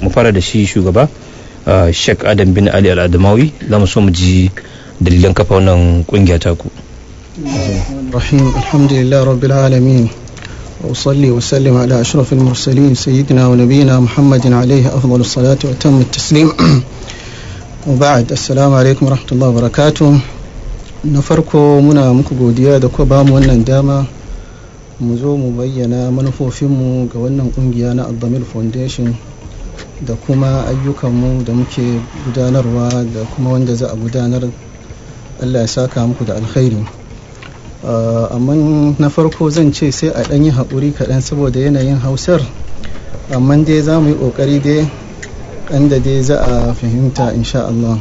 mu fara da shi shugaba Sheikh Adam bin Ali Al-Adamawi za mu so mu ji dalilan kafa wannan kungiya ta ku الرحيم الحمد لله رب العالمين وأصلي وسلم على أشرف المرسلين سيدنا ونبينا محمد عليه أفضل الصلاة وأتم التسليم وبعد السلام عليكم ورحمة الله وبركاته na farko muna muku godiya da kuka bamu wannan dama mu zo mu bayyana manufofinmu ga wannan kungiya na Abdamil Foundation da kuma ayyukanmu da muke gudanarwa da kuma wanda za a gudanar Allah ya saka muku da alkhairi amma na farko zan ce sai a ɗan yi haƙuri kaɗan saboda yanayin hausar amma dai za mu yi ƙoƙari dai ɗan da dai za a fahimta insha Allah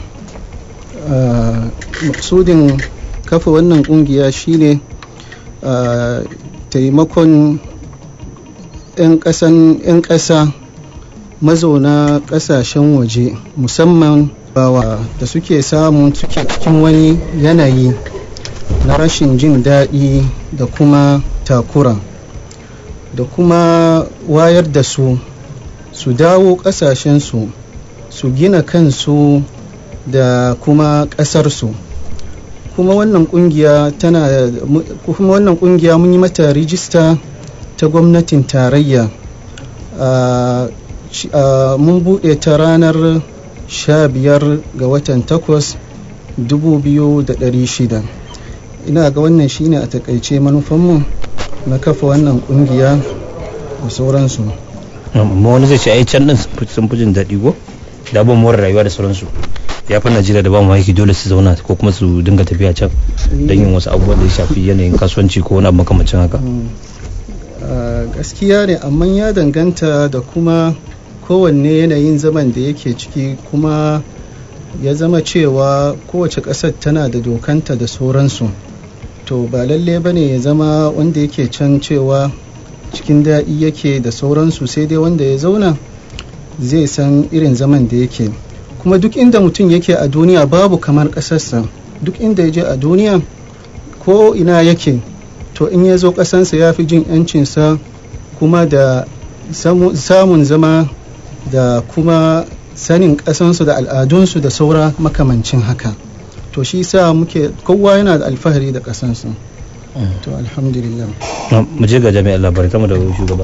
maksudin kafa wannan ƙungiya shine taimakon 'yan ƙasa mazauna ƙasashen waje musamman bawa da suke samun suke cikin wani yanayi na rashin jin daɗi da kuma takura da kuma wayar da su su dawo ƙasashensu su gina kansu da kuma ƙasarsu kuma wannan ƙungiya tana kuma wannan ƙungiya mun yi mata rijista ta gwamnatin tarayya mun buɗe ta ranar 15 ga watan 8 2600 ina ga wannan shine a takaice manufanmu na kafa wannan kungiya da sauransu amma wani zai ce ai can din sun fi jin daɗi ko da ban more rayuwa da sauransu ya fi najeriya da ba mu aiki dole su zauna ko kuma su dinga tafiya can don yin wasu abubuwan da ya shafi yanayin kasuwanci ko wani abu makamancin haka gaskiya ne amma ya danganta da kuma kowanne yanayin zaman da yake ciki kuma ya zama cewa kowace ƙasar tana da dokanta da sauransu to ba lalle ba ne ya zama wanda yake can cewa cikin daɗi yake da sauransu sai dai wanda ya zauna zai san irin zaman da yake kuma duk inda mutum yake a duniya babu kamar ƙasarsa duk inda ya je a duniya ko ina yake to in ya zo ƙasansa ya fi jin 'yancinsa kuma da samun zama da kuma sanin ƙasansu da al'adunsu da saura makamancin haka to shi sa muke kowa yana da alfahari da ƙasansu to alhamdulillah mu je ga jami'ar labarai kama da shugaba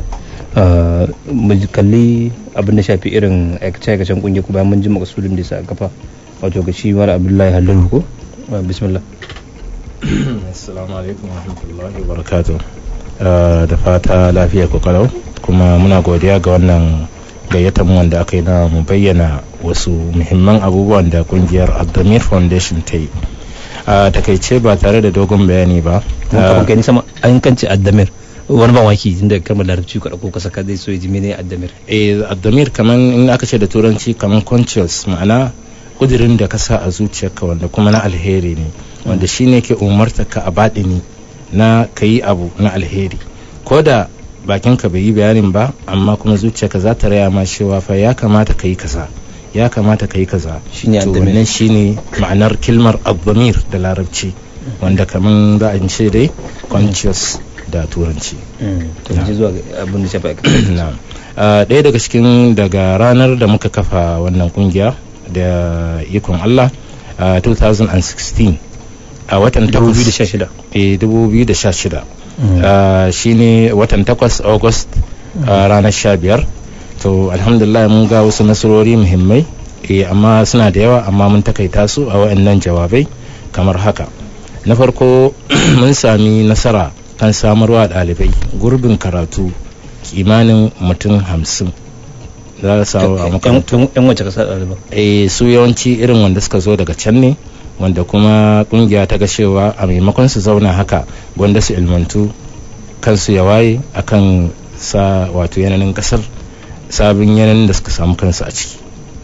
mu kalli abin da shafi irin aikace-aikacen kungiyar ku bayan mun ji makasudin da sa kafa wato ga shi mara abdullahi halin ko bismillah assalamu alaikum warahmatullahi wabarakatuh da fata lafiya ku kalau kuma muna godiya ga wannan gayyatar wanda aka yi na mu bayyana wasu muhimman abubuwan da kungiyar Abdamir Foundation ta yi a takaice ba tare da dogon bayani ba kuma kai sama an kance Abdamir wani ban waki inda kalmar larabci ka dauko ka saka zai so ya ji mene Abdamir eh Abdamir kaman in aka ce da turanci kaman conscious ma'ana kudirin da ka sa a zuciyarka wanda kuma na alheri ne wanda shine ke umarta ka a baɗini na ka yi abu na alheri ko da bakinka bai yi bayanin ba amma kuma zuciyarka za ta raya ma cewa fa ya kamata ka yi kaza ya kamata ka yi kaza shine to wannan shine ma'anar kilmar abdamir da larabci wanda kaman za a ce dai conscious da turanci to ji zuwa abin da shafa na'am ɗaya daga cikin daga ranar da muka kafa wannan kungiya da ikon Allah 2016 a watan 2016 eh 2016 shine watan 8 august ranar 15 to alhamdulillah mun ga wasu nasarori muhimmai eh amma suna da yawa amma mun takaita su a wayannan jawabai kamar haka na farko mun sami nasara kan samarwa ɗalibai gurbin karatu kimanin mutum hamsin za su samu a makarantu yan wace kasa ɗaliban eh su yawanci irin wanda suka zo daga can ne wanda kuma kungiya ta ga cewa a maimakon su zauna haka gwanda su ilmantu kansu ya waye akan sa wato yanayin kasar sabon yanayin da suka samu kansu a ciki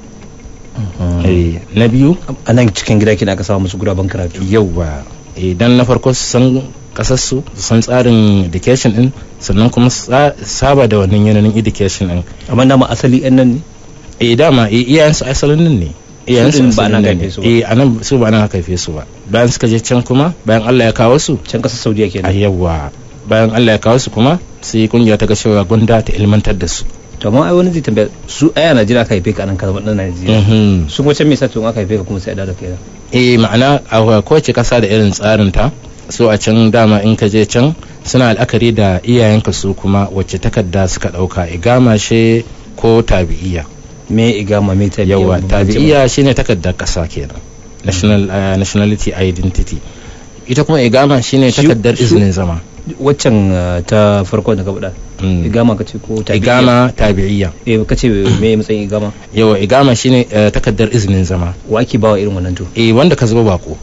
na biyu a nan cikin gida kina aka samu musu guraben karatu yau ba idan na farko su san kasarsu su san tsarin education din sannan kuma saba da wannan yanayin education din amma dama asali yan nan ne eh dama iyayensu asalin nan ne iyayensu ba nan haife su ba eh anan su ba nan haife su ba bayan suka je can kuma bayan Allah ya kawo su can kasar Saudiya a kenan yawa bayan Allah ya kawo su kuma sai kungiya ta ga cewa gunda ta ilmantar da su to amma ai wani zai tambaya su ai a Najeriya aka haife ka nan ka zama dan Najeriya Mhm. su kuma can me yasa to in aka haife ka kuma sai a dawo da kai nan? eh ma'ana a kowace kasa da irin tsarin ta so a can dama in ka je can suna al'akari da iyayenka su kuma wacce takarda suka dauka igama she ko tabi'iya me igama me tabi'a yawa Ban tabi'iya shine takardar kasa kenan national uh, nationality identity ita kuma igama shine Shi- takardar su- izinin zama waccan uh, ta farko da ka faɗa Mm. igama kace ko tabi'a igama tabi'iya eh kace me matsayin igama yawa igama shine uh, takardar izinin zama wa ake bawa irin wannan to eh wanda ka zuba bako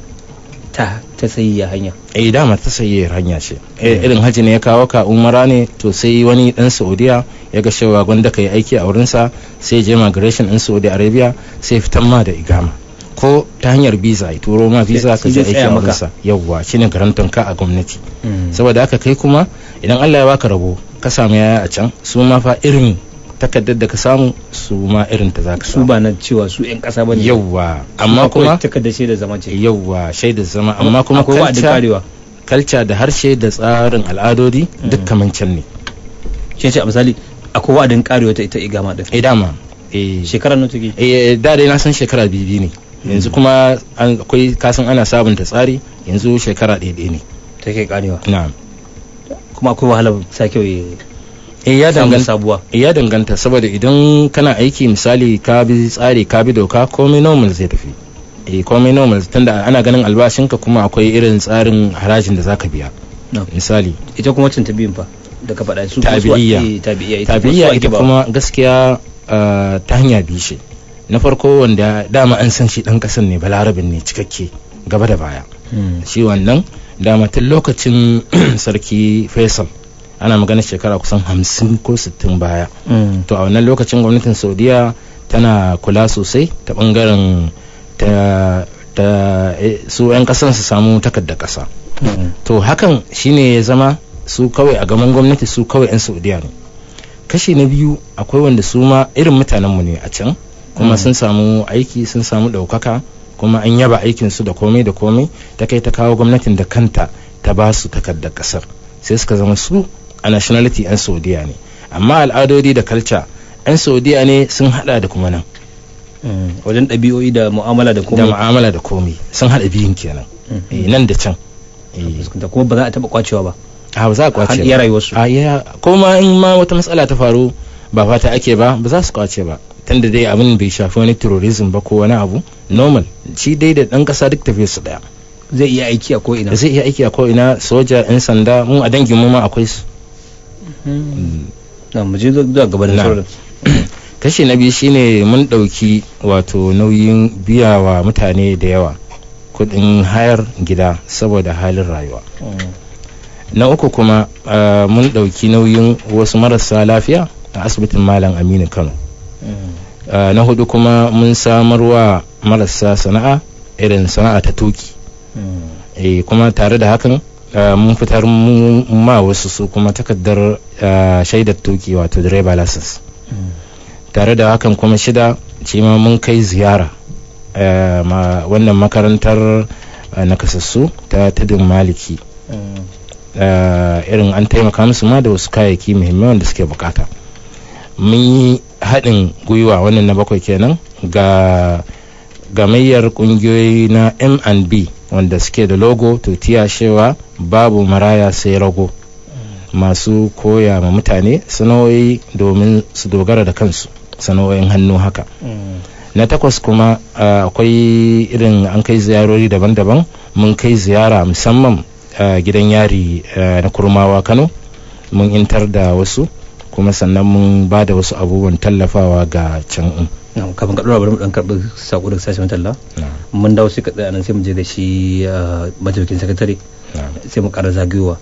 ta ta sayayya hanya eh dama ta sayi hanya ce Eh, irin haji ne ya kawo ka umara ne to sai wani dan saudiya ya ga cewa gwanda ka yi aiki a wurinsa sai je migration in saudi arabia sai fitan ma da igama ko ta hanyar visa ya turo ma visa ka Shi je zai aiki tsaya a maka. wurinsa yawwa shine garanton ka a gwamnati Mm. saboda haka kai kuma idan Allah ya baka rabo ka samu yaya a can su ma fa irin takardar da ka samu su ma irin ta za ka su samu ba na cewa su yan kasa bane yawwa amma kuma takardar shaidar zama ce yawwa shaidar zama amma kuma akwai wa'adin culture- karewa kalca da harshe da tsarin al'adodi duk kaman can ne shi ce a misali akwai wa'adin karewa ta ita igama din eh dama eh shekarar nan take eh da dai na san shekara biyu ne yanzu kuma an- akwai kasan ana sabunta tsari yanzu shekara ɗaya ɗaya ne take karewa na'am kuma akwai wahalar sake eh ya samun danganta sabuwa ya danganta saboda idan kana aiki misali ka bi tsari ka bi doka komai normal zai tafi eh komai normal tunda ana ganin albashinka kuma akwai irin tsarin harajin da zaka biya No. misali ita kuma wacce ta biyun fa da ka faɗa su kuma su- Tabi'iyya. eh, tabi'iyya ita kuma su tabiya ake ita ba. kuma gaskiya ah, ta hanya biyu ce na farko wanda dama an san shi dan kasan ne balarabin ne cikakke gaba da baya Mm. shi wannan dama tun lokacin sarki faisal ana magana shekara kusan hamsin ko sittin baya Mm. to a wannan lokacin gwamnatin saudiya tana kula sosai ta bangaren ta ta eh, su 'yan kasan su samu takardar kasa Mm. to hakan shine ya zama su kawai a gaban gwamnati su kawai 'yan saudiya ne kashi na biyu akwai wanda su ma irin mutanenmu ne a can kuma Mm. sun samu aiki sun samu ɗaukaka kuma an yaba aikinsu da komai da komai ta kai ta kawo gwamnatin da kanta ta ba su takardar ƙasar sai suka zama su a nationality 'yan saudiya ne amma al'adodi da kalca 'yan saudiya ne sun hada da kuma nan Mm. wajen ɗabi'o'i da mu'amala da da kuma mu'amala da komai sun hada biyun kenan Eh, nan da can Eh, da kuma ba za a taɓa kwacewa ba a ba za a kwace har ba. iya rayuwarsu a ya ko ma in ma wata matsala ta faru ba fata ake ba ba za su kwace ba tunda dai abin bai shafi wani terrorism ba ko wani abu normal shi dai da dan kasa duk tafiyar su daya zai iya aiki a ko'ina da zai iya aiki a ko ina soja yan sanda mun a dangin mu ma akwai su na mu je zuwa gaba da Na. sauran kashi na biyu shine mun dauki wato nauyin biya wa mutane da yawa kudin hayar gida saboda halin rayuwa na uku kuma ah, mun dauki nauyin wasu marasa lafiya a asibitin malam aminu kano Uh, na hudu kuma mun samarwa marasa sana'a irin sana'a ta tuki eh kuma tare da hakan uh, mun fitar mu- ma wasu su kuma takardar uh, shaidar tuki wato driver license tare da hakan kuma shida shi ma mun kai ziyara uh, ma wannan makarantar uh, nakasassu ta tudun maliki uh, irin an taimaka musu ma da wasu kayayyaki muhimmai wanda suke bukata mun yi haɗin gwiwa wannan na bakwai kenan ga gamayyar ƙungiyoyi na M&B wanda suke da logo to cewa babu maraya sai rago masu koya ma mutane sana'o'i domin su dogara da kansu sana'o'in hannu haka na takwas kuma uh, akwai irin an kai ziyarori daban-daban mun kai ziyara musamman uh, gidan yari uh, na kurmawa kano mun intar da wasu kuma sannan mun ba da wasu abubuwan tallafawa ga can in Na, kafin ka ɗora bari mu ɗan karɓi saƙo daga sashen talla mun dawo sai ka tsaya nan sai mu je da shi uh, mataimakin sakatare sai mu ƙara zagayowa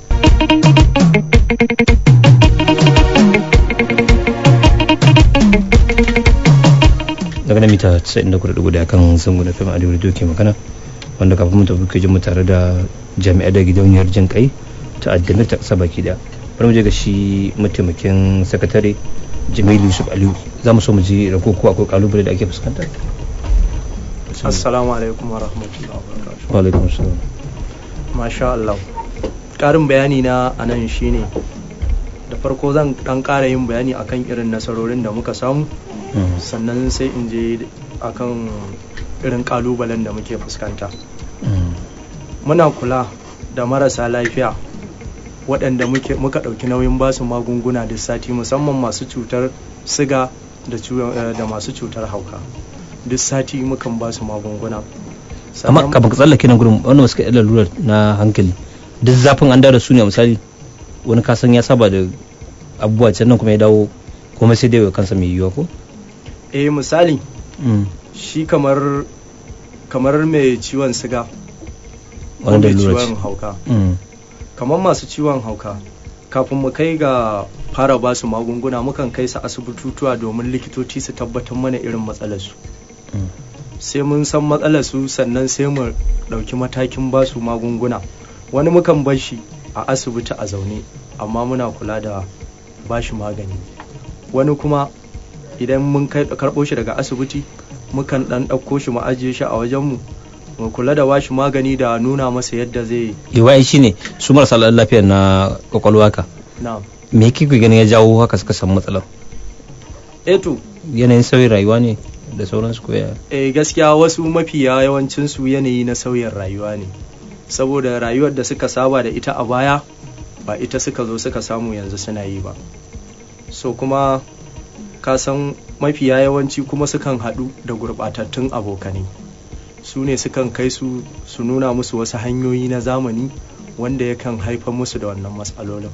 daga nan mita 94.1 kan zango da fim adiyo da ke magana wanda kafin mu tafi kejin mu tare da jami'ai da gidauniyar jin kai ta addinin ta ƙasa baki da bari mu je ga shi mataimakin sakatare jamilu yusuf aliyu za mu so mu ji rako ko akwai kalubale da ake fuskanta assalamu alaikum wa rahmatullahi wa barakatuh wa alaikum salam masha Allah ƙarin bayani na a nan shine da farko zan dan ƙara yin bayani akan irin nasarorin da muka samu Mm. sannan sai in je akan irin kalubalen da muke fuskanta Mm. muna kula da marasa lafiya waɗanda muke muka ɗauki nauyin basu magunguna duk sati musamman masu cutar siga da ciwon- eh, da masu cutar hauka duk sati mukan basu magunguna amma Sannan- kafin ka tsallake nan gurin wanda suka yi lalurar na hankali duk zafin an dawo da su ne a misali wani kasan ya saba da abubuwa can nan kuma ya dawo kuma sai dai wa kansa mai yiwuwa ko eh misali Mm. shi kamar kamar mai ciwon siga ko wani mai da ciwon hauka Mm. kamar masu ciwon hauka kafin mu kai ga fara ba su magunguna mukan kai su asibitutuwa domin likitoci su tabbatar mana irin matsalarsu Mm. sai mun san matsalarsu sannan sai mu ɗauki matakin ba su magunguna wani mukan bar shi a asibiti a zaune amma muna kula da ba shi magani wani kuma idan mun kai karɓo shi daga asibiti mukan ɗan ɗauko shi mu ajiye shi a wajenmu mu kula da ba shi magani da nuna masa yadda zai Iwai shi ne su marasa lafiyar na kwakwalwa ka na me yake ku ganin ya jawo haka suka samu matsalar eto yanayin sauyin rayuwa ne da sauransu ko ya eh gaskiya wasu mafiya yawancin su yanayi na sauyin rayuwa ne saboda rayuwar da suka saba da ita a baya ba ita suka zo suka samu yanzu suna yi ba so kuma ka san mafiya yawanci kuma sukan haɗu da gurɓatattun abokanai su ne sukan kai su su nuna musu wasu hanyoyi na zamani wanda yakan haifar musu da wannan matsalolin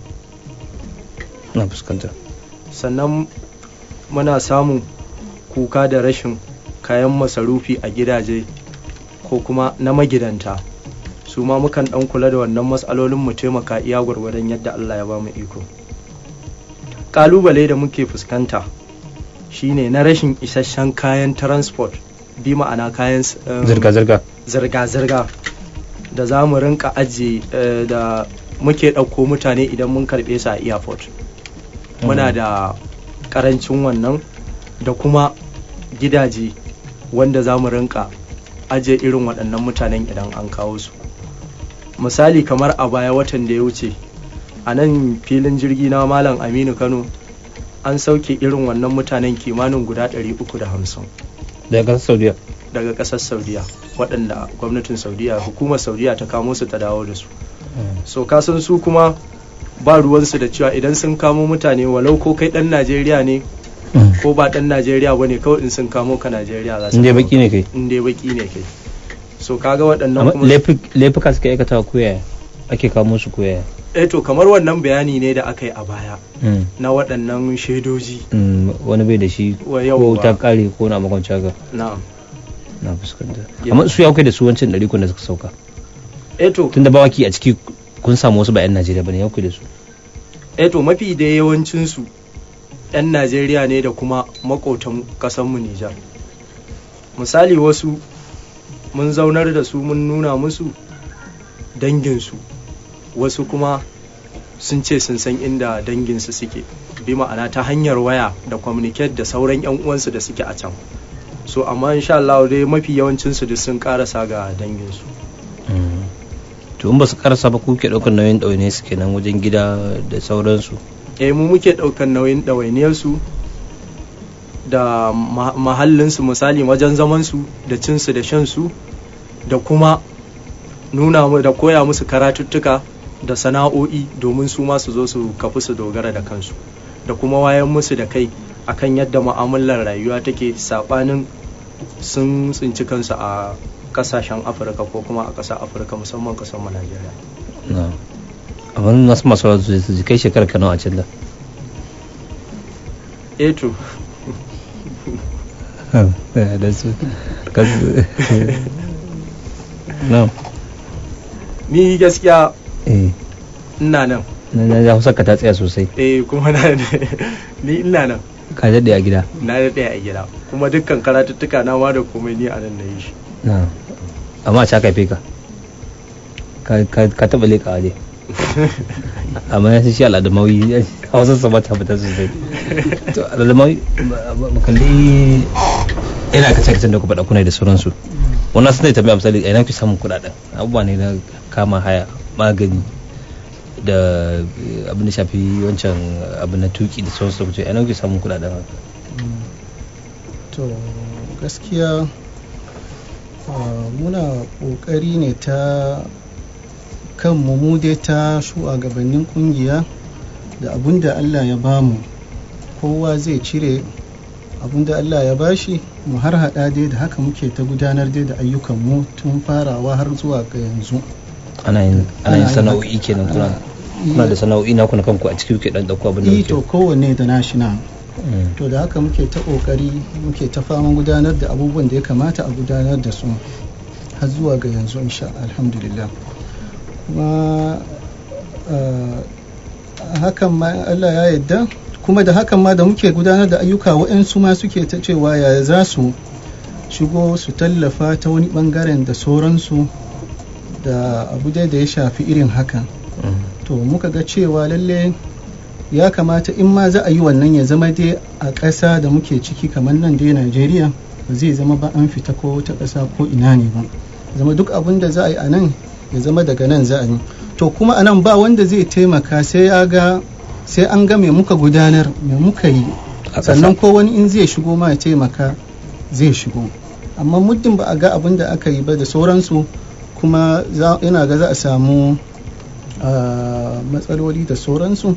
na fuskanta sannan muna samun kuka da rashin kayan masarufi a gidaje ko kuma na magidanta su ma mukan dan kula da wannan matsalolin mu taimaka iya gwargwadon yadda Allah ya ba mu iko kalubale da muke fuskanta shine na rashin isasshen kayan transport bi ma'ana kayan s- um, zirga-zirga zirga-zirga da za mu rinka ajiye eh, da muke ɗauko mutane idan mun karɓe su a airport muna da ƙarancin wannan da kuma gidaje wanda za mu rinka ajiye irin waɗannan mutanen idan an kawo su misali kamar a baya watan da ya wuce a nan filin jirgi na malam aminu kano an sauke irin wannan mutanen kimanin guda 350 daga ƙasar saudiya daga ƙasar saudiya waɗanda gwamnatin saudiya hukumar saudiya ta kamo su ta dawo da su so kasan su kuma ba ruwansu da cewa idan sun kamo mutane walau ko kai ɗan najeriya ne ko ba ɗan najeriya ba ne kawai in sun kamo ka najeriya za su inda kamo baki ne kai ka. in dai baki ne kai so kaga waɗannan amma kuma laifuk- laifuka suka aikata ko yaya ake kamo su ko yaya eh to kamar wannan bayani ne da aka yi a baya Mm. na waɗannan shaidoji Mm, wani bai da shi Wa ko yawwa. ta kare ko na makwanci haka na na fuskanta Ya. amma su ya kai da su wancan ɗari kun da suka sauka eh to tunda bawaki a ciki kun samu wasu ba 'yan najeriya bane ya kai da su eh to mafi da yawancinsu 'yan najeriya ne da kuma makotan ƙasanmu nijar misali wasu mun zaunar da su mun nuna musu danginsu wasu kuma sun ce sun san inda danginsu suke bi ma'ana ta hanyar waya da communicate da sauran 'yan uwansu da suke a can so amma insha Allah dai mafi yawancinsu duk sun karasa ga danginsu to in ba su karasa ba kuke ɗaukar nauyin ɗaune su kenan wajen gida da sauransu eh mu muke ɗaukar nauyin ɗawainiyarsu da ma- mahallinsu misali wajen zamansu da cinsu da shansu da kuma nuna mu da koya musu karatuttuka da sana'o'i domin su ma su zo su kafi su dogara da kansu da kuma wayan musu da kai akan yadda mu'amalar rayuwa take saɓanin sun tsinci kansu a kasashen afirka ko kuma a ƙasar afirka musamman ƙasar mu najeriya na amma nasu masu wasu su ji kai shekarar ka nawa a can da eh to da su na ni gaskiya eh ina nan na ya kusa ka ta tsaya sosai eh kuma na ni ina nan ka daɗe a gida na da ɗaya a gida kuma dukkan karatuttuka na ma da komai ni a nan na yi shi na amma a caka ka Ka- ka ka taɓa leƙa waje amma ya shi al'adamawi hausar sa ba ta fita sosai to al'adamawi mu kalli ina ka cikin da ku faɗa kuna da sauransu wannan sun tambaya misali a ina fi samun kuɗaɗen abubuwa ne na kama haya magani da eh, abin da shafi wancan abin na tuki da sauransu da kuce a nan kuke samun kudaden haka to gaskiya ah, muna ƙoƙari ne ta kan mu dai ta shugabannin ƙungiya da abin da allah ya bamu kowa zai cire abin da allah ya bashi mu har hada dai da haka muke ta gudanar dai da ayyukanmu tun farawa har zuwa ga yanzu ana yin ana yin Ana yin sana'o'i haka. kenan kuna Ana- kuna da sana'o'i na kuna kanku a ciki kuke dan dauko abin da Eh, to kuke kowanne da nashi na Mm. to da haka muke ta kokari muke ta faman gudanar da abubuwan da ya kamata a gudanar da su har zuwa ga yanzu insha alhamdulillah kuma ah, hakan ma Allah ya yarda kuma da hakan ma da muke gudanar da ayyuka waɗansu ma suke ta cewa yaya za su shigo su tallafa ta wani bangaren da sauransu da abu dai da ya shafi irin hakan Mm. to muka ga cewa lalle ya kamata in ma za a yi wannan ya zama dai a ƙasa da muke ciki kamar nan dai najeriya ba zai zama ba an fita ko wata ƙasa ko ina ne ba zama duk abin da za a yi a nan ya zama daga nan za a yi to kuma a nan ba wanda zai taimaka sai ya ga sai an ga me muka gudanar me muka yi A ƙasa. sannan ko wani in zai shigo ma ya taimaka zai shigo amma muddin ba a ga abin da aka yi ba da sauransu kuma za- ina ga za a samu ah, matsaloli da sauransu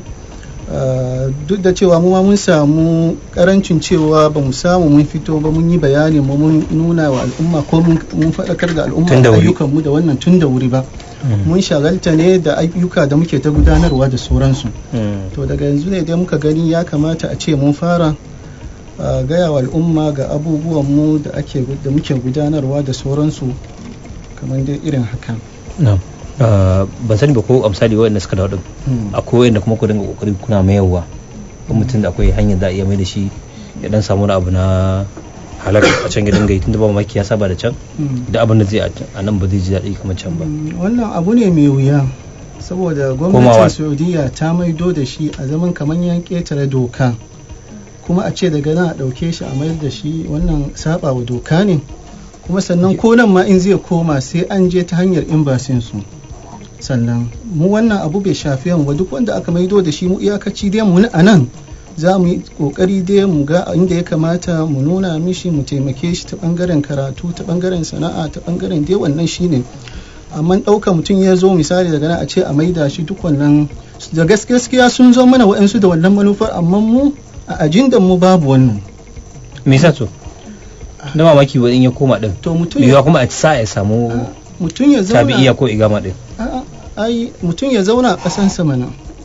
Ah, duk da cewa mu ma mun samu karancin cewa ba mu samu mun fito ba mun yi bayani mu mun nuna wa al'umma ko mun mun faɗakar da al'umma Tun da wuri. ayyukanmu da wannan tun da wuri ba Mm. mun shagalta ne da ayyuka da muke ta gudanarwa da sauransu Mm. to daga yanzu ne dai muka gani ya kamata a ce mun fara ah, gaya wa al'umma ga abubuwan mu da ake gu- da muke gudanarwa da sauransu kamar dai irin haka na Ah, ban sani ba ko a misali waɗanda suka dawo din Hmm. akwai waɗanda kuma ku dinga kokari kuna mayarwa ko mutum da akwai hanyar za a iya mai da shi ya dan samu wani abu na halak a can gidan gai tunda ba mamaki ya saba da can Hmm. da abin da zai a nan ba zai ji daɗi kamar can ba Mm, wannan abu ne mai wuya saboda Komawa. gwamnatin saudiya ta maido da shi a zaman kamar yan ƙetare doka kuma a ce daga nan a ɗauke shi a mayar da shi wannan saba wa doka ne kuma sannan ko nan ma in zai koma sai an je ta hanyar imbasin su sannan mu wannan abu bai shafi mu ba duk wanda aka maido da shi mu iyakaci dai mu a nan za mu yi kokari dai mu ga inda ya kamata mu nuna mishi mu taimake shi ta bangaren karatu ta bangaren sana'a ta bangaren dai wannan shine amma ɗauka mutum ya zo misali daga nan a ce a maida shi duk wannan da gaskiya sun zo mana waɗansu da wannan manufar amma mu a ajindan mu babu wannan me yasa to da mamaki wa in ya koma din to mutum yiwa ya kuma a sa ya samu mutum ya zauna tabi'iya ko igama din A'a, ai mutum ya zauna a ƙasansa mana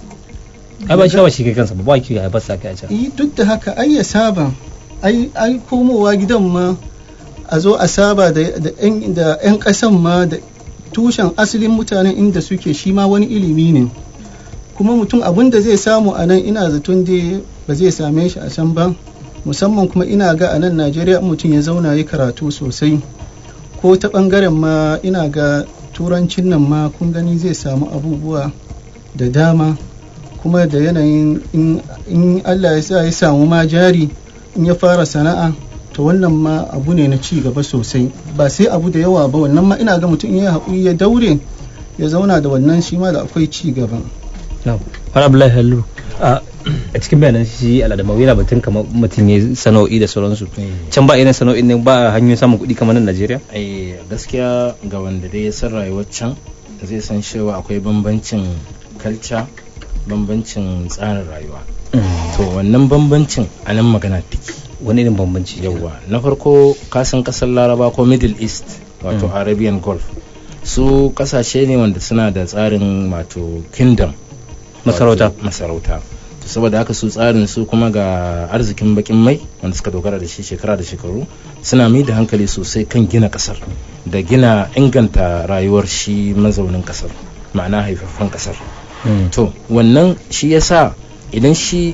ai ba shi ba shi kai kansa ba ba ki haifar sa kai a can yi duk da haka ai ya saba ai ai komowa gidan ma a zo a saba da da yan da yan ƙasan ma da tushen asalin mutanen inda suke shi ma wani ilimi ne kuma mutum abin da zai samu a nan ina zaton dai ba zai same shi a can ba musamman kuma ina ga a nan najeriya in mutum ya zauna ya karatu sosai ko ta ɓangaren ma ina ga turancin nan ma kun gani zai samu abubuwa da dama kuma da yanayin in- in allah ya sa ya samu ma jari in ya fara sana'a to wannan ma abu ne na ci gaba sosai ba sai abu da yawa ba wannan ma ina ga mutum in ya haƙuri ya daure ya zauna da wannan shi ma da akwai ci gaba na'am wani abdullahi hallu a a cikin bayanan shi aladamawi yana batun kamar mutum ya sana'o'i da sauransu can ba irin sana'o'in ne ba hanyoyin samun kuɗi kamar nan najeriya ai gaskiya ga wanda dai ya san rayuwar can zai san cewa akwai bambancin kalca bambancin tsarin rayuwa to wannan bambancin a nan magana take wani irin bambanci yawwa na farko kasan kasar laraba ko middle east wato Mm. arabian gulf su kasashe ne wanda suna da tsarin wato kingdom masarauta wato masarauta to saboda haka su tsarin su kuma ga arzikin bakin mai wanda suka dogara da shi shekara da shekaru suna mai da hankali sosai kan gina kasar da gina inganta rayuwar shi mazaunin kasar ma'ana haifaffen kasar Mm. to wannan shi yasa idan shi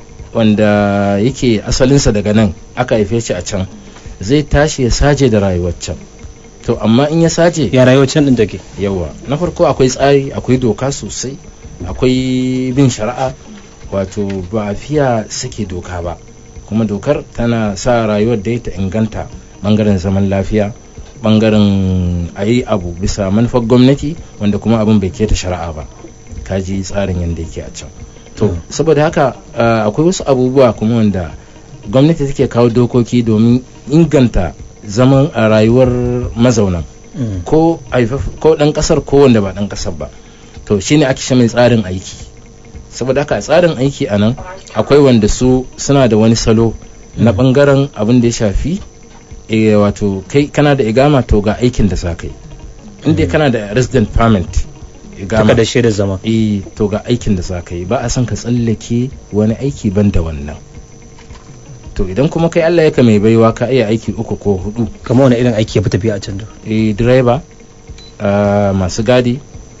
wanda yake asalinsa daga nan aka haife shi a can zai tashi ya saje da rayuwar can to amma in ya saje ya rayuwar can din take yawa na farko akwai tsari akwai doka sosai akwai bin shari'a wato ba a fiya sake doka ba kuma dokar tana sa rayuwar da ta inganta bangaren zaman lafiya bangaren a yi abu bisa manufar gwamnati wanda kuma abin bai keta shari'a ba kaji tsarin yadda yake a can to saboda haka uh, akwai wasu abubuwa kuma wanda gwamnati take kawo dokoki domin inganta zaman a rayuwar mazaunan ko haifaf- ko dan kasar ko wanda ba dan kasar ba to shine ake shi mai tsarin aiki saboda haka a tsarin aiki a nan akwai wanda su suna da wani salo na bangaren abin da ya shafi e, wato kai kana da igama to ga aikin da za ka yi inda kana da resident permit igama taka da shaidar zama e, to ga aikin da za ka yi ba a son ka tsallake wani aiki ban da wannan to idan kuma kai Allah ya mai baiwa ka iya aiki uku ko hudu kamar wani irin aiki ya fi tafiya a can da e, direba ah, masu gadi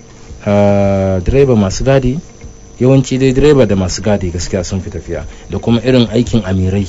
ah, direba masu gadi yawanci dai direba da masu gadi gaskiya sun fi tafiya da kuma irin aikin amirai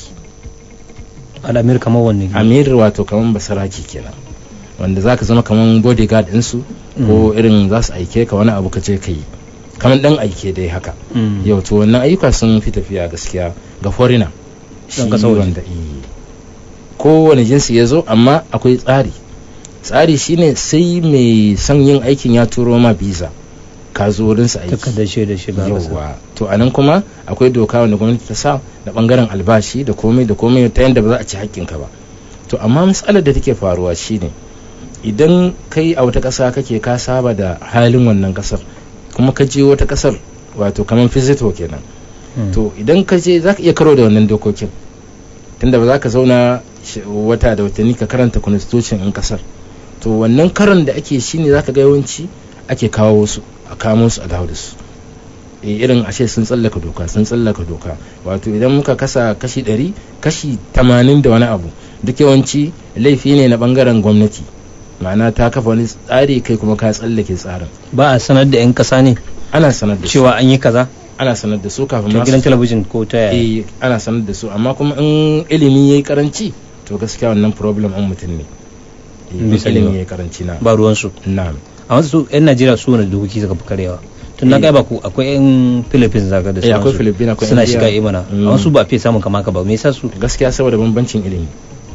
al'amir kamar wanne amir wato kaman basaraki kenan wanda zaka zama kaman bodyguard ɗinsu ko irin za su aike ka wani abu ka je ka yi kaman dan aike dai haka Mm. yau to wannan ayyuka sun fi tafiya gaskiya ga foreigner Dan shi ƙasar waje. wanda eh, kowane jinsi ya zo amma akwai tsari tsari shine sai mai son yin aikin ya turo ma visa ka zo wurinsa aiki taka da shaidar shiga ƙasa yauwa to a nan kuma akwai doka wanda gwamnati ta sa da bangaren albashi da komai da komai ta yadda ba za a ci haƙƙinka ba to amma matsalar da take faruwa shine idan kai a wata ƙasa kake ka saba da halin wannan ƙasar kuma ka je wata ƙasar wato kamar fizito kenan Mm. to idan ka je za ka iya karo da wannan dokokin tunda ba za ka zauna sh- wata da watanni ka karanta constitution in kasar to wannan karon da ake shine za ka ga yawanci ake kawo su a kamo su a dawo da su e, irin ashe sun tsallaka doka sun tsallaka doka wato idan muka kasa kashi 100 kashi 80 da wani abu duk yawanci laifi ne na bangaren gwamnati ma'ana ta kafa wani tsari kai kuma ka tsallake tsarin ba a sanar da 'yan ƙasa ne ana sanar da su cewa an yi kaza ana sanar da su kafin ta ma su gidan talabijin ko ta yaya eh ana sanar da su amma kuma in ilimi yayi karanci to gaskiya wannan problem an mutum ne Eh, in Bai sani ba. ilimi yayi karanci na ba ruwansu na'am amma su 'yan najeriya su wani dokoki suka fi karewa tun na Eh. gaba ku akwai 'yan philippines zaka da Eh, akwai sauransu. Philippines, akwai suna India. shiga imana Mm. amma su ba fiye samun kama ka ba me yasa su gaskiya saboda bambancin ilimi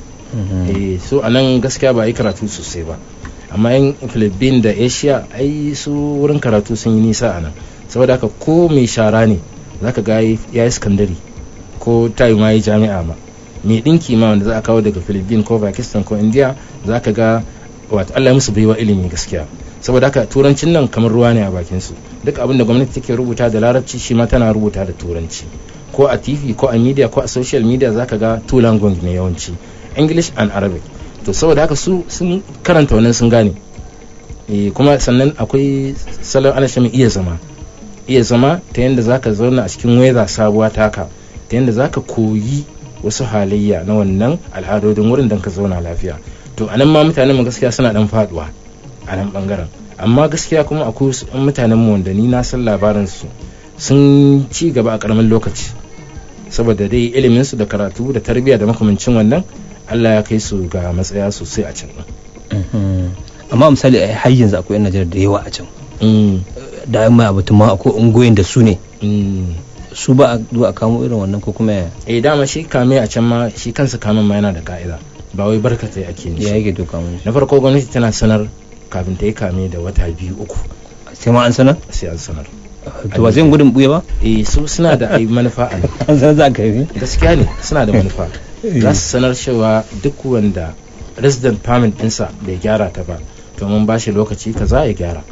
eh so anan gaskiya ba yi karatu sosai ba amma yan Philippines da Asia ai su wurin karatu sun yi nisa anan saboda haka ko mai shara ne zaka ga ya yi sakandare ko tayi ma yi jami'a ma mai dinki ma wanda za a kawo daga Philippines ko Pakistan ko India zaka ga wato Allah ya musu baiwa ilimi gaskiya saboda haka turancin nan kamar ruwa ne a bakin su duk abin da gwamnati take rubuta da larabci shi ma tana rubuta da turanci ko a tv ko a media ko a social media zaka ga two language ne yawanci english and arabic to saboda haka su sun karanta wannan sun gane e, kuma sannan akwai salon ana mai iya zama iya zama ta yadda zaka zauna a cikin weather sabuwa taka ta yadda zaka koyi wasu halayya na wannan al'adodin wurin don ka zauna lafiya to anan ma mutanen mu gaskiya suna dan faduwa a nan bangaren amma gaskiya kuma akwai wasu ɗan mutanen mu wanda ni na san labarin su sun ci gaba a karamin lokaci saboda dai ilimin su da karatu da tarbiyya da makamancin wannan Allah ya kai su ga matsaya sosai a can Mhm. amma misali a har yanzu akwai 'yan najeriya da yawa a can din. da an mai abatun ma akwai ungoyin da su ne Mm. su ba a zuwa a kamo irin wannan ko kuma ya eh dama shi kame a can ma shi kansa kamen ma yana da ka'ida ba wai barkatai ake yin ya shi yake doka mun na farko gwamnati tana sanar kafin ta yi kame da wata biyu uku sai ma an sanar sai an sanar to ba zai gudun buya ba eh su suna da ai manufa a nan an sanar za ka yi gaskiya ne suna da manufa za su sanar cewa duk wanda resident permit ɗinsa bai gyara ta ba to mun ba shi lokaci kaza ya gyara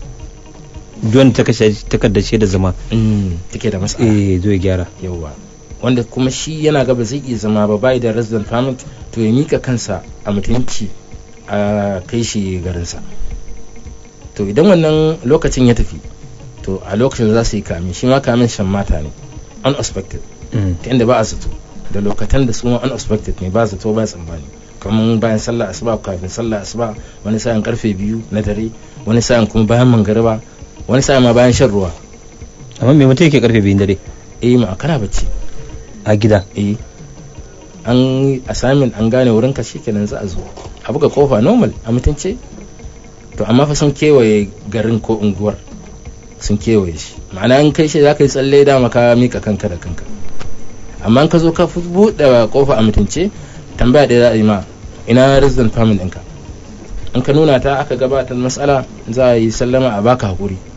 duwan ta kashe takardar da zama take da matsala eh zo ya gyara yauwa wanda kuma shi yana gaba zai iya zama ba bai da resident permit to ya mika kansa a mutunci a kai shi garinsa to idan wannan lokacin ya tafi to a lokacin za su yi kamin shi ma kamin shan mata ne unexpected ta inda ba a zato da lokatan da su ma unexpected ne ba zato ba tsammani kamar bayan sallah asuba kafin sallah asuba wani sa'in karfe biyu na dare wani sa'in kuma bayan mangariba wani sa'in ma bayan shan ruwa amma me mutum yake karfe biyun dare eh ma kana bacci a gida eh an yi assignment an gane wurin ka shikenan za a zo a buga kofa normal a mutunce to amma fa sun kewaye garin ko unguwar sun kewaye shi ma'ana an kai shi za ka yi tsalle dama ka mika kanka da kanka amma an ka zo ka fi buɗe kofa a mutunce tambaya ɗaya za a yi ma ina resident permit ɗinka in ka nuna ta aka gabatar matsala za a yi sallama a baka hakuri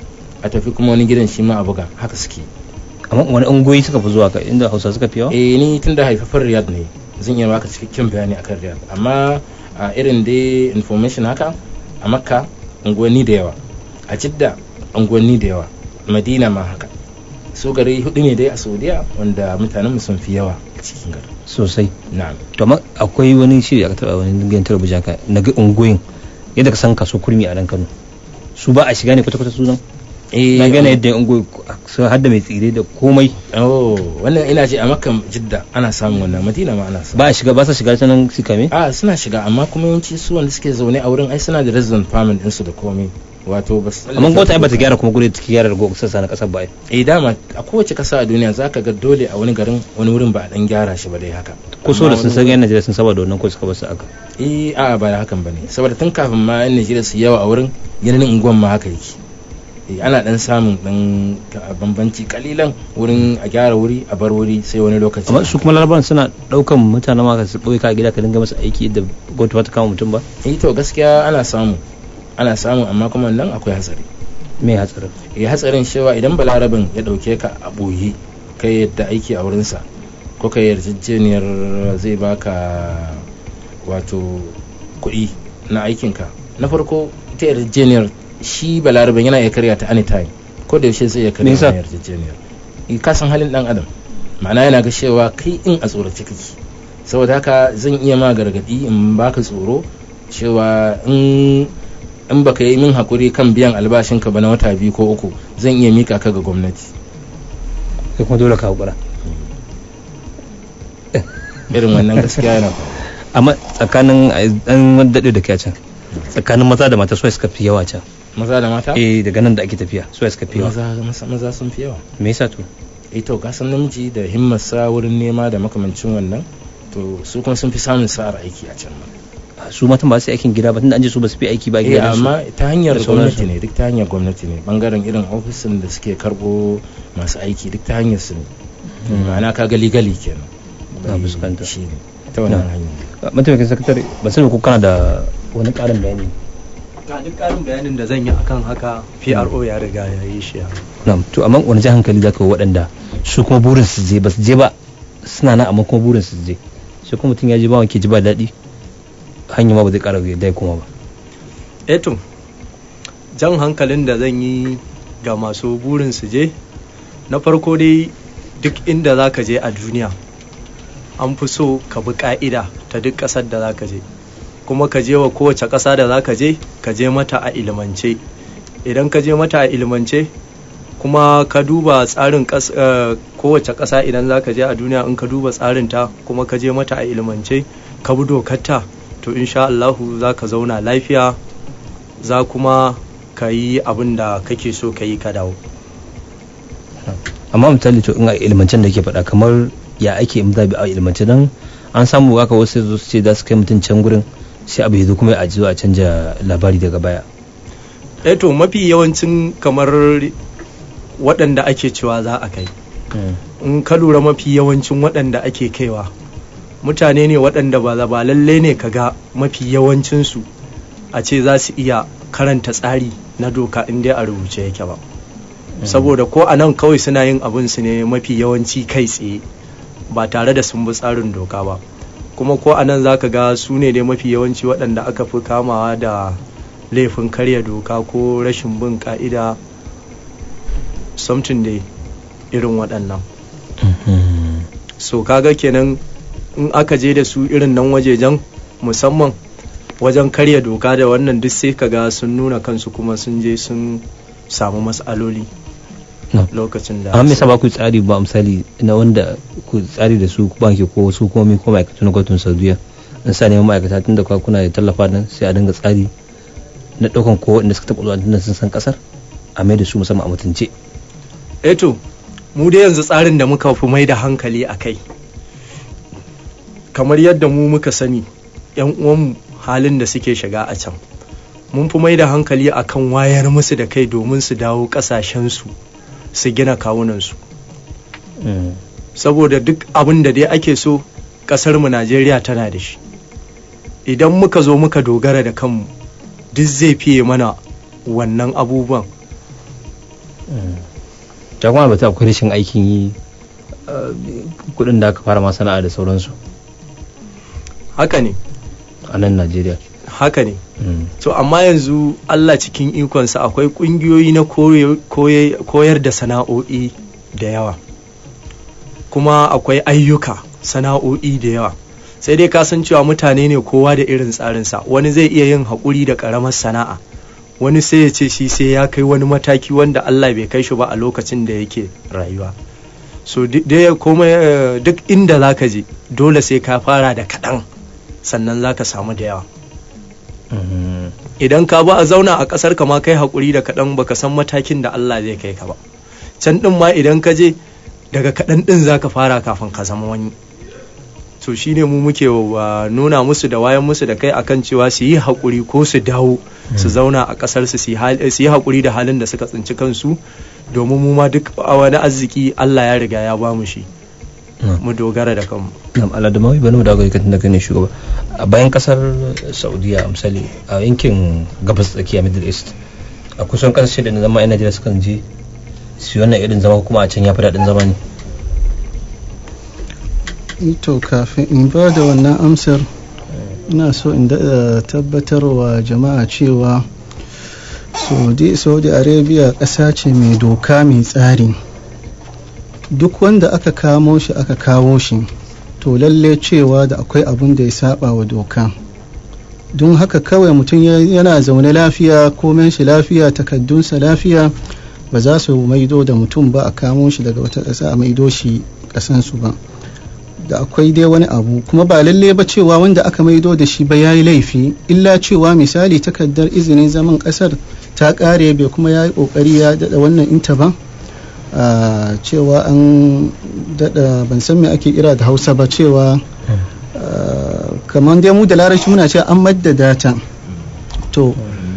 a tafi kuma wani gidan shi ma a buga haka suke amma wani ungoyi suka fi zuwa ka inda hausa suka fi yawa eh ni tun da haifafar riyad ne zan iya baka cikakken bayani akan riyad amma a irin dai information haka a makka unguwanni da yawa a jidda unguwanni da yawa madina ma haka su gari hudu ne dai a saudiya wanda mutanen mu sun fi yawa a cikin gari sosai na'am to amma akwai wani shiri aka taba wani gidan talabijin ka na ga ungoyin yadda ka san kaso kurmi a nan Kano su ba a shiga ne kwata-kwata sunan eh na gane yadda ungoyi sun hadda mai tsire da komai oh wannan ina ji a makka jidda ana samun wannan madina ma ana samu ba a shiga ba sa shiga ta nan suka me a suna shiga amma kuma yawanci su wanda suke zaune a wurin ai suna da resident permit ɗinsu da komai wato ba su amma gwamnati ai bata gyara kuma gure take gyara rago sassa na kasar ba ai eh dama a kowace kasa a duniya zaka ga dole a wani garin wani wurin ba a dan gyara shi ba dai haka ko so da Amma sun wani san yan Najeriya sun saba da wannan ko suka basu aka eh a ba da hakan bane saboda tun kafin ma yan Najeriya su yawa a wurin yanayin unguwan ma haka yake eh ana dan samun dan ka- bambanci kalilan wurin a gyara wuri a bar wuri sai wani lokaci amma su kuma larabawan suna daukan mutane ma ka su ɓoye ka a gida ka dinga masa aiki da gwamnati ba ta kama mutum ba eh to gaskiya ana samu ana samu amma kuma nan akwai hatsari me hatsarin ya hatsarin cewa idan balarabin ya dauke ka a ɓoye kai yadda aiki a wurinsa ko kai yarjejeniyar zai baka wato kuɗi na aikinka na farko ita yarjejeniyar shi balarabin yana iya karya ta anytime ko da yaushe zai iya karya Me yasa? wannan yarjejeniyar Eh, ka san halin dan adam ma'ana yana ga cewa kai in a tsorace kake saboda haka zan iya ma gargadi in baka tsoro cewa in in baka yi min hakuri kan biyan albashinka ba na wata biyu ko uku zan iya mika ka ga gwamnati kai kuma dole ka hakura irin wannan gaskiya yana faruwa. amma tsakanin an daɗe da ke can tsakanin maza da mata suwa suka fi yawa can maza da mata eh daga nan da ake tafiya suwa suka fi yawa maza maza- maza sun fi yawa me yasa to eh to ka san namiji da himmarsa wurin nema da makamancin wannan to su kuma sun fi samun sa'ar aiki a can ma su matan ba su yi aikin gida ba tunda an ce su ba su fi aiki ba eh gida amma ta hanyar da sauransu. gwamnati ne duk ta hanyar gwamnati ne bangaren irin ofisin da suke karbo masu aiki duk ta hanyar su ne Mm. ma'ana ka gali gali kenan Na fuskanta. shi ne ta wannan Na. hanyar mataimakin sakatare ba sani ko kana da wani ƙarin bayani ga duk ƙarin bayanin da zan yi akan haka PRO ya riga ya yi shi ya na'am to amma wani jan hankali zaka wa waɗanda su kuma burin su je ba su je ba suna nan amma kuma burin su je sai kuma mutum ya je ba wanke ji ba daɗi hanya ma ba zai ƙara yadda ya koma ba eto jan hankalin da zan yi ga masu burin su je na farko dai duk inda za ka je a duniya an fi so ka bi ka'ida ta duk ƙasar da za ka je kuma ka je wa kowace ƙasa da za ka je ka je mata a ilimance idan ka je mata a ilimance kuma ka duba tsarin ƙas- eh, kowace ƙasa idan za ka je a duniya in ka duba tsarinta kuma ka je mata a ilimance ka bi dokarta to insha Allahu za ka zauna lafiya za kuma ka yi abin da kake so ka yi ka dawo amma misali to in a ilmancen da ke faɗa kamar ya ake in zabi a ilmance dan an samu haka wasu zo su ce za su kai mutum can gurin sai abu ya zo kuma a zo a canja labari daga baya eh to mafi yawancin kamar waɗanda ake cewa za a kai in ka lura mafi yawancin waɗanda ake kaiwa mutane ne waɗanda ba ba lalle ne ka ga mafi yawancinsu a ce za su iya karanta tsari na doka in dai a rubuce yake ba saboda ko a nan kawai suna yin abin su ne mafi yawanci kai tsaye ba tare da sun bi tsarin doka ba kuma ko a nan za ka ga su ne dai mafi yawanci waɗanda aka fi kamawa da laifin karya doka ko rashin bin ka'ida something dai irin waɗannan so kaga kenan in aka je da su irin nan wajejen musamman wajen karya doka da wannan duk sai kaga sun nuna kansu kuma sun je sun samu matsaloli No. lokacin da amma me yasa ba ku tsari ba misali na wanda ku tsari da su banki ko su komi ko ma'aikatu na gwamnatin saudiya in sa neman ma'aikata tun da kwa kuna da tallafa nan sai a dinga tsari na ɗaukan ko wanda suka taɓa zuwa tun da sun san ƙasar a mai da su musamman a mutunce eto mu dai yanzu tsarin da muka fi mai da hankali a kai kamar yadda mu muka sani yan uwanmu halin da suke shiga a can mun fi mai da hankali akan wayar musu da kai domin su dawo ƙasashensu su gina kawunansu saboda duk abin da dai ake so ƙasarmu najeriya tana da shi idan muka zo muka dogara da kanmu duk zai fiye mana wannan abubuwan ta kuma bata akwai rashin aikin yi uh, kudin da aka fara ma sana'a da sauransu haka ne a nan najeriya haka ne Mm. to amma yanzu Allah cikin ikonsa akwai kungiyoyi na koyo- koye- koyar da sana'o'i da yawa kuma akwai ayyuka sana'o'i da yawa sai dai ka san cewa mutane ne kowa da irin tsarinsa wani zai iya yin haƙuri da ƙaramar sana'a wani sai ya ce shi sai ya kai wani mataki wanda Allah bai kai shi ba a lokacin da yake rayuwa so di- dai komai eh, duk inda zaka je dole sai ka fara da kaɗan sannan zaka samu da yawa Mm. idan ka ba a zauna a ƙasar ka ma kai haƙuri da kaɗan baka san matakin da Allah zai kai ka ba can ɗin ma idan ka je daga kaɗan ɗin za ka fara kafin ka zama wani to shine mu muke wa nuna musu da wayan musu da kai akan cewa su yi haƙuri ko su dawo su zauna a ƙasar su su yi hal- su yi haƙuri da halin da suka tsinci kansu domin mu ma duk a wani arziki Allah ya riga ya ba mu shi Mm. mu dogara da kanmu Na'am, Aladamawi bani da ga da kai ne shugaba a bayan kasar Saudiya misali a yankin gabas tsakiya Middle East a kusan kasashe da na zama yan Najeriya sukan je su yi wannan irin zama kuma a can ya fi daɗin zama ne to kafin in ba da wannan amsar ina so in daɗa tabbatarwa jama'a cewa saudi, saudi arabia ƙasa ce mai doka mai tsari duk wanda aka kamo shi aka kawo shi to lalle cewa da akwai abin da ya saba wa doka don haka kawai mutum ya- yana zaune lafiya komen shi lafiya takaddunsa lafiya ba za su maido da mutum ba a kamo shi daga wata ƙasa a maido shi ƙasansu ba da akwai dai wani abu kuma ba lalle ba cewa wanda aka maido da shi ba ya yi laifi illa cewa misali takardar izinin zaman kasar ta kare bai kuma ya yi kokari ya dada wannan inta ba Ah, cewa an dada ban san me ake kira da hausa ba cewa ah, kamar dai mu da larabci muna cewa an maddada ta to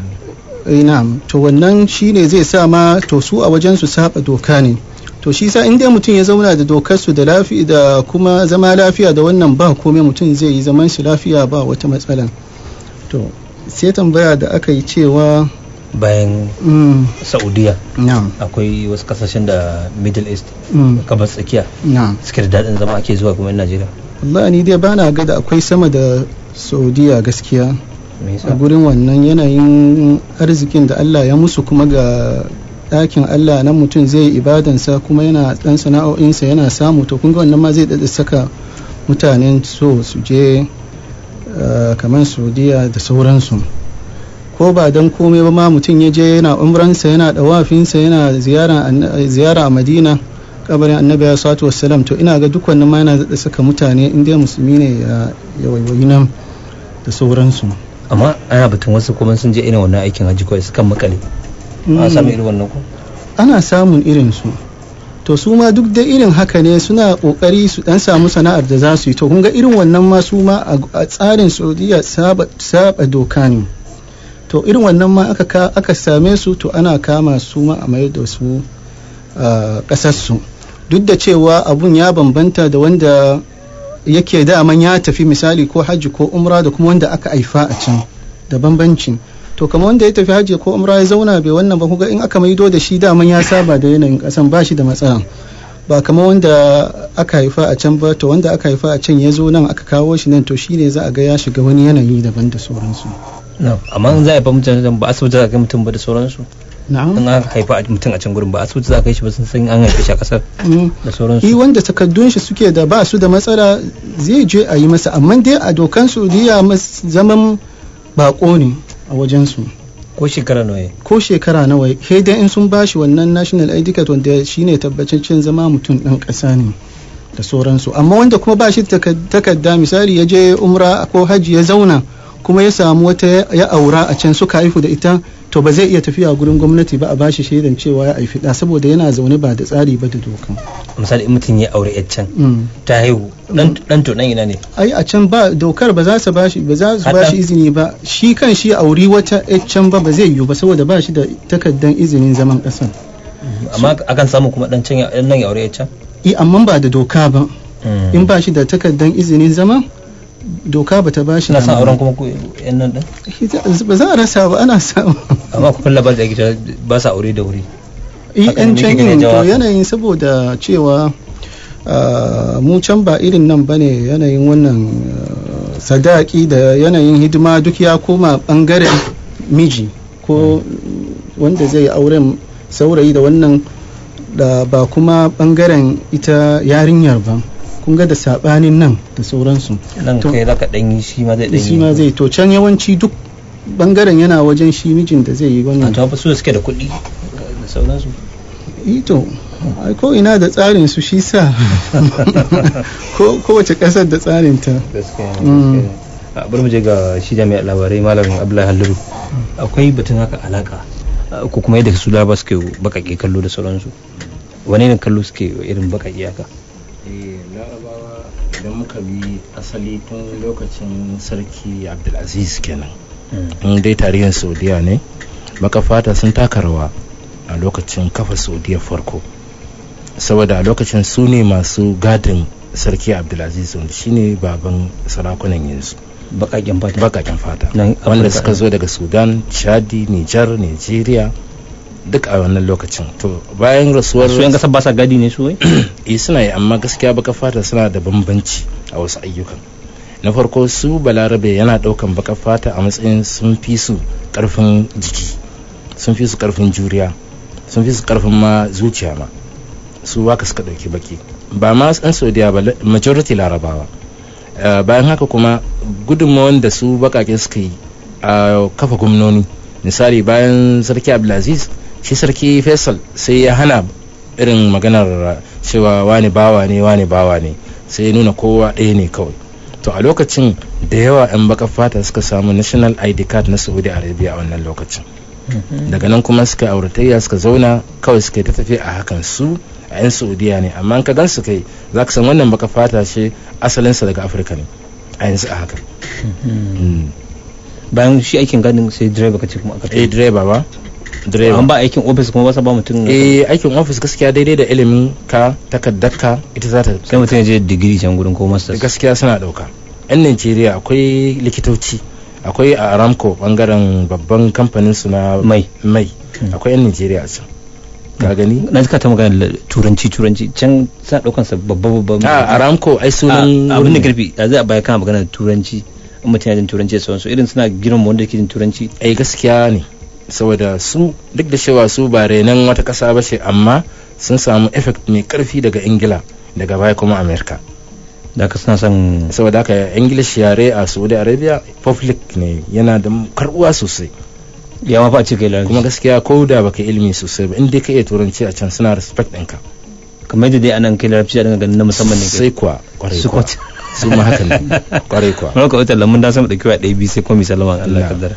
eh, na'am to wannan shine zai sa ma to su a wajen su saba doka ne to shi sa in dai mutum ya zauna da dokar su da lafiya da kuma zama lafiya da wannan ba komai mutum zai yi zaman shi lafiya ba wata matsala to sai tambaya da aka yi cewa bayan mm, Saudiya na'am akwai wasu kasashen da Middle East mm, gabas tsakiya na'am suke da daɗin zama ake zuwa kuma yan Najeriya wallahi ni dai bana ga da akwai sama da saudiya gaskiya me a yasa gurin wannan yanayin arzikin da Allah ya musu kuma ga ɗakin Allah nan mutum zai yi ibadansa kuma yana ɗan sana'o'insa yana samu to kun ga wannan ma zai daɗa saka mutanen so su je eh, kamar saudiya da sauransu ko ba don komai ba ma mutum ya je yana umransa yana ɗawafinsa yana ziyara anna- ziyara a madina kabarin annabi ya salatu wassalam to ina ga duk wannan ma yana daɗa saka mutane in dai musulmi ne ya ya waiwayi nan da sauransu amma ana batun wasu kuma sun je irin wannan aikin hajji kawai sukan makale a samu irin wannan ko ana samun irin su to su ma duk da irin haka ne suna kokari su dan samu sana'ar da za su yi to kun ga irin wannan ma su ma a a tsarin saudiya saba saba doka ne to irin wannan ma aka ka- aka same su to ana kama su ma a mayar da su a kasar su duk da cewa abun ya bambanta da wanda yake daman ya tafi misali ko hajji ko umra da kuma wanda aka haifa a can da bambanci to kamar wanda ya tafi hajji ko umra ya zauna bai wannan ba kuga in aka maido da shi daman ya saba da yanayin kasan ba shi da matsala ba kamar wanda aka haifa a can ba to wanda aka haifa a can ya zo nan aka kawo shi nan to shine za a ga ya shiga wani yanayi daban da sauransu No, amma in za a haifa mutum ba asibiti za a kai mutum ba da sauransu na'am in aka haifa mutum a can gurin ba asibiti za a kai shi ba sun san an haife shi a kasar Mm. da i sauransu wanda takaddun shi suke da ba su da matsala zai je a yi masa amma dai a dokan saudiya mas- zaman bako ne a wajensu ko shekara nawa ya ko shekara nawa sai dai in sun bashi wannan national id card wanda shine tabbataccen zama mutum ɗan ƙasa ne da sauransu amma wanda kuma ba shi da taka- takarda misali ya je umra ko hajji ya zauna kuma ya samu wata ya- ya aura a can suka haifu da ita to ba zai iya tafiya gurin gwamnati ba a bashi shaidan cewa ya haifi ɗa saboda yana zaune ba da tsari ba da doka misali in mutum ya aure yar can Mm. ta haihu dan dan to dan ina ne ai a can ba dokar ba za su bashi ba za su Haɗa. bashi izini ba shi kan shi auri wata yar can ba ba zai yiwu ba saboda ba shi da takardan izinin zaman ƙasar amma akan samu kuma dan can ya dan nan ya aure yar can i amma ba da doka ba Mm. in ba shi da takardan izinin zama doka ba ta ba shi suna son dama auren ba. kuma ku yan nan din ba za a rasa ba ana samu amma ku kulla ba da ake cewa ba sa aure da wuri eh Hakan yan me can kike yin to jawa? yanayin saboda cewa ah, mu can ba irin nan bane yanayin wannan ah, sadaki da yanayin hidima duk ya koma bangaren miji ko wanda zai auren saurayi da wannan da ba kuma bangaren ita yarinyar ba kun ga da sabanin nan da sauransu nan To- kai zaka dan yi shi ma zai dan yi shi ma zai to can yawanci duk bangaren yana wajen shi mijin da zai yi a wannan to fa su suke da kuɗi da sauransu ito ai ko ina da tsarin su shi sa ko kowace kasar da tsarin ta gaskiya Mm. gaskiya. a bari mu je ga shi jami'ar labarai malam abdullahi halliru akwai batun haka alaka a, ko kuma yadda su laraba suke bakake kallo da sauransu wane ne kallo suke irin bakake haka Eh, larabawa idan muka bi asali tun lokacin sarki abdulaziz kenan in dai tarihin saudiya ne baka fata sun taka rawa a lokacin kafa saudiya farko saboda a lokacin su ne masu gadin sarki abdulaziz wanda shine baban sarakunan yanzu bakaken fata bakaken fata Nan wanda Afirka suka ɗin. zo daga sudan chadi nijar nigeria duk a wannan lokacin to bayan rasuwar su yan kasar ba sa gadi ne su wai eh suna yi amma gaskiya baka fata suna da bambanci a wasu ayyukan na farko su balarabe yana daukan baka fata a matsayin sun fi su karfin jiki sun fi su karfin juriya sun fi su karfin ma zuciya ma su waka suka dauki baki ba ma yan saudiya ba la- majority larabawa Eh, bayan haka kuma gudunmawan da su bakake suka yi a kafa gwamnoni misali bayan sarki abdulaziz shi sarki faisal sai ya hana irin maganar cewa wani bawa ne wani bawa ne sai ya nuna kowa ɗaya ne kawai to a lokacin da yawa 'yan baka fata suka samu national id card na saudi arabia a wannan lokacin daga nan kuma suka auratayya suka zauna kawai suka yi ta tafiya a hakan su a 'yan saudiya ne amma in ka gan su kai za ka san wannan baka fata ce asalinsa daga afirka ne a yanzu a haka Mm. bayan shi aikin gadin sai direba kace kuma aka eh direba ba direba an ba aikin office kuma ba sa ba mutum eh aikin ofis gaskiya daidai da ilimin ka takaddarka ita za ta sai mutum ya je digiri can gurin ko masters gaskiya suna dauka yan najeriya akwai likitoci akwai a aramco bangaren babban kamfanin su na Mai. mai Mm. akwai yan najeriya a can ka gani na zika ta magana da turanci turanci can sa daukan sa babba babba a aramco ai sunan abin da wurin ne. karfi a zai a baya kana magana da turanci in mutum ya jin turanci da sauransu irin suna girma wanda ke jin turanci ai gaskiya ne saboda su duk da cewa su ba renon wata kasa ba ce amma sun samu effect mai karfi daga ingila daga baya kuma america da ka suna son saboda haka english yare a saudi arabia public ne yana da karbuwa sosai ya ma fa ce kai larabci kuma gaskiya ko da baka ilimi sosai ba in dai ka iya turanci a can suna respect ɗinka kamar yadda dai anan kai larabci a dinga ganin na musamman ne sai kai kuwa kwarai Su kuwa kwat- su ma haka ne kwarai kuwa wani ka wutar lamun da sama dauki wa ɗaya biyu sai kuma misalama Allah Na. kaddar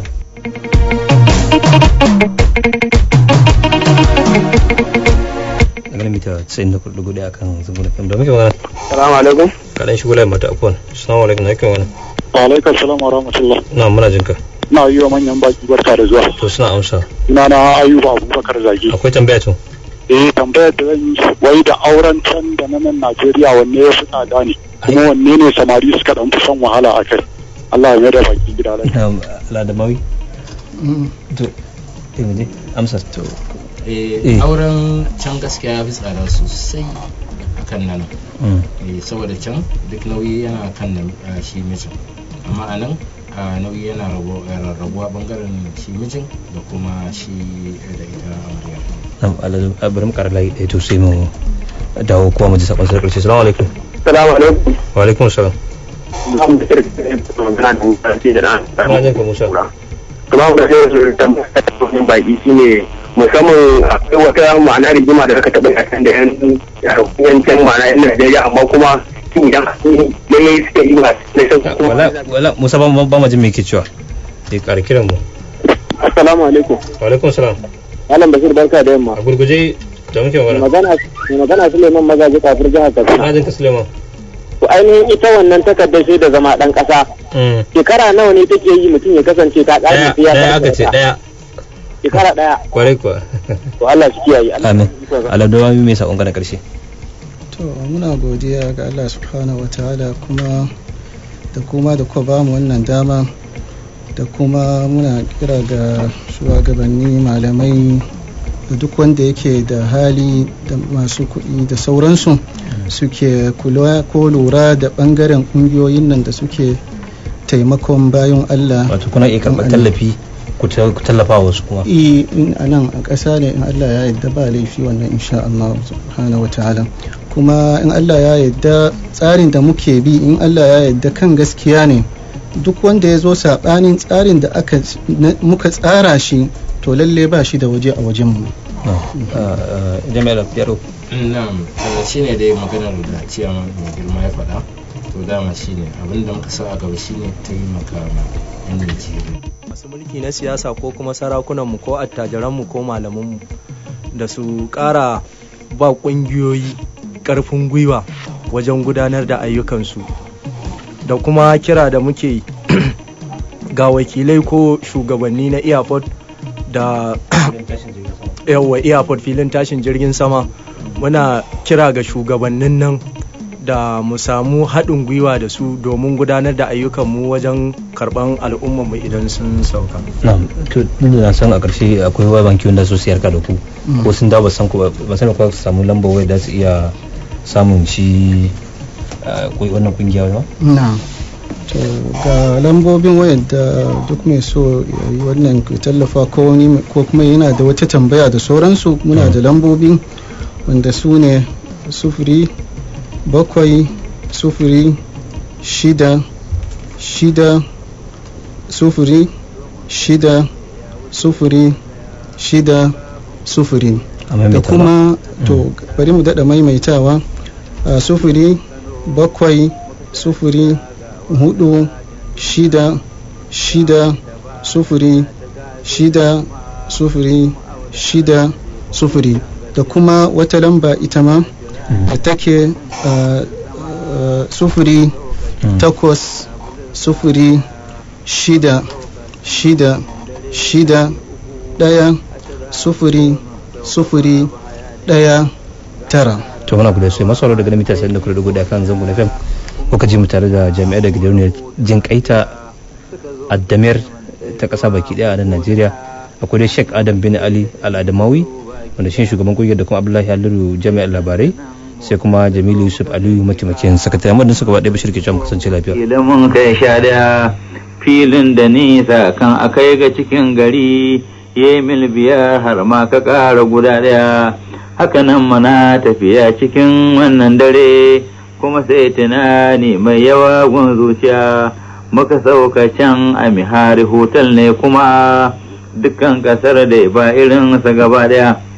daga mita 94.1 akan zungunan fm da muke magana Salamu alaikum. kaɗan shigo layin mata afuwan assalamu alaikum na yake magana Wa alaikum salam wa rahmatullah. na muna jinka Ina yi wa manyan baki barka da zuwa. to suna amsa Ina na Ayuba Abubakar Zagi. akwai tambaya to Eh tambayar da zan yi wai da auren can da na nan Najeriya wanne ya fi tsada ne kuma wanne ne samari suka dan fi son wahala a kai. Allah ya mai da baki gida lafiya. ladamawi Mm. to eh mu je amsa to Eh, auren can gaskiya ya fi tsada sosai akan nan mm. Eh, saboda can duk nauyi yana kan nan ah, shi mijin amma a nan ah, nauyi yana rabo- eh, rarrabuwa bangaren shi mijin da kuma shi eh, da ita amarya Nam, aladu a bari mu ƙara layi ɗaya to sai mu dawo kuma mu ji sakon sarƙar salamu alaikum Salamu alaikum. wa alaikum salam Zan da irin magana da mutane da na. Ina jin ka, Musa. Kuma da sai su tambaya ta cikin baki shine musamman akwai wata ma'ana rigima da aka taɓa a kan da yan yancan ma'ana yan Najeriya amma kuma shin idan ne suke yi masu na san kuma wala wala musa ba ba ma jin me yake cewa sai ƙara kiran mu Assalamu alaikum. wa alaikum salam Malam Bashir barka da yamma. a gurguje da muke magana Magana mai magana Suleiman Magaji kafir jihar Katsina. na jin ka Suleiman To ainihin ita wannan takardar sai da zama dan kasa. mm Shekara nawa ne take yi mutum ya kasance ta daya ƙare sai ya daya karɓe aka ce ta? daya Shekara daya. kwarai kuwa To Allah shi kiyaye. Allah amin shi kiyaye. aladu ma mai sakon ka na ƙarshe to muna godiya ga Allah subhanahu wa ta'ala kuma da kuma da kuka ba mu wannan dama da kuma muna kira ga shugabanni malamai da duk wanda yake da hali da masu kuɗi da sauransu suke kula ko lura da ɓangaren ƙungiyoyin nan da suke taimakon bayan Allah wato kuna iya karɓar tallafi ku tallafa wasu kuma i in a nan a ƙasa ne in Allah ya yarda ba laifi wannan insha Allah subhanahu wa ta'ala kuma in Allah ya yarda tsarin da muke bi in Allah ya yarda kan gaskiya ne duk wanda ya zo saɓanin tsarin da aka muka tsara shi to lalle ba shi da waje a wajenmu jami'ar yaro na'am shi ne dai maganar da ciyaman mai girma ya faɗa to dama shi ne abinda muka sa a gaba shi ne taimaka ma yan Najeriya masu mulki na siyasa ko kuma sarakunanmu ko attajiranmu ko malamanmu da su ƙara ba ƙungiyoyi ƙarfin gwiwa wajen gudanar da ayyukansu da kuma kira da muke ga wakilai ko shugabanni na airport da yawa airport filin tashin jirgin sama muna kira ga shugabannin nan da mu samu haɗin gwiwa da su domin gudanar da ayyukanmu wajen karɓan al'ummarmu idan sun sauka. to na san a ƙarshe akwai wa banki wanda su siyar ka da ku ko sun dawo ba san ku ba san ku samu lambar waya da su iya samun shi wannan kungiya ba na to ga lambobin wayar da duk mai so ya yi wannan tallafa ko kuma yana da wata tambaya da sauransu muna da lambobi wanda su ne sufuri bakwai sufuri shida shida sufuri shida sufuri shida sufuri da kuma to bari mu daɗa maimaitawa a sufuri bakwai sufuri hudu shida shida sufuri shida sufuri shida sufuri da kuma wata lamba ita ma da take sufuri takwas sufuri shida shida shida daya sufuri sufuri daya tara to muna guda sai masu daga mita sai da kula da guda kan zango na fem kuka ji mu tare da jami'ai da gidauniyar jin kaita addamir ta kasa baki daya a nan najeriya akwai dai sheik adam bin ali al-adamawi wanda shi shugaban kungiyar da kuma abdullahi haliru jami'ar labarai sai kuma jamilu yusuf aliyu mataimakin sakatare amma suka ba ɗaya bashir ke can kasance lafiya idan mun kai sha daya filin da nisa kan akai ga cikin gari ye mil biyar har ma ka ƙara guda ɗaya hakanan mana tafiya cikin wannan dare kuma sai tunani mai yawa gun zuciya muka sauka can a mihari hotel ne kuma dukkan ƙasar da ba irinsa gaba ɗaya